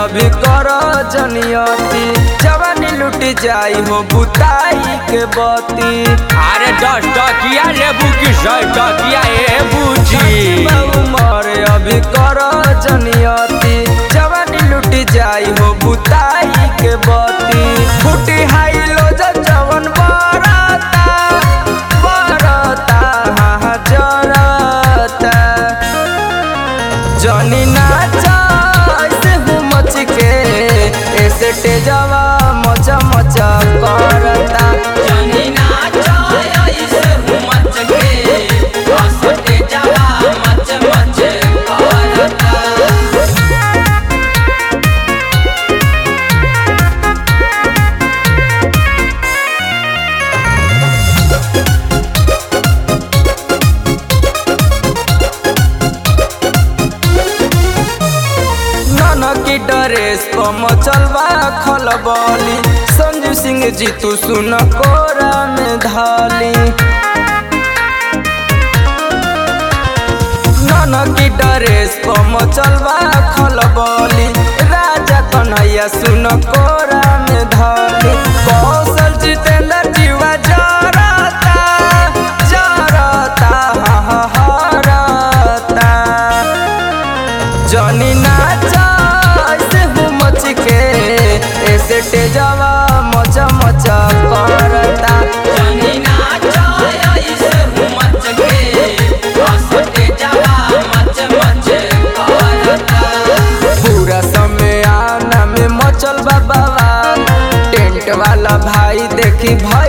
अभी कर जनियती जवानी लुट जाई हो बुताई के बती अरे दस टकिया लेबू की सौ टकिया ए बूची उमर अभी कर जनियती जवानी लुट जाई हो बुताई के बती फुटी हाई लो जवन बरता बरता हाँ हाँ जरता जनी नाचा ऐसे हूँ मच के ऐसे तेजवा मचा मचा करता जनी नाचो ऐसे मच के हंसते जावा मच मच करता नाना की ड्रेस पर मचलवा खलबली संजू सिंह जी तू सुन कोरा में धाली नाना की ड्रेस पर मचलवा खलबली राजा कन्हैया सुन कोरा में धाली कौशल जितेंद्र जीवा जरता जरता हाँ हाँ हरता जनी नाचा ऐसे हूँ मच के ऐसे तेजवा मचा मचा करता जनी नाचो ऐसे मच के हंसते जावा मच मच करता पूरा समय आना में मचल बाबा टेंट वाला भाई देखी भर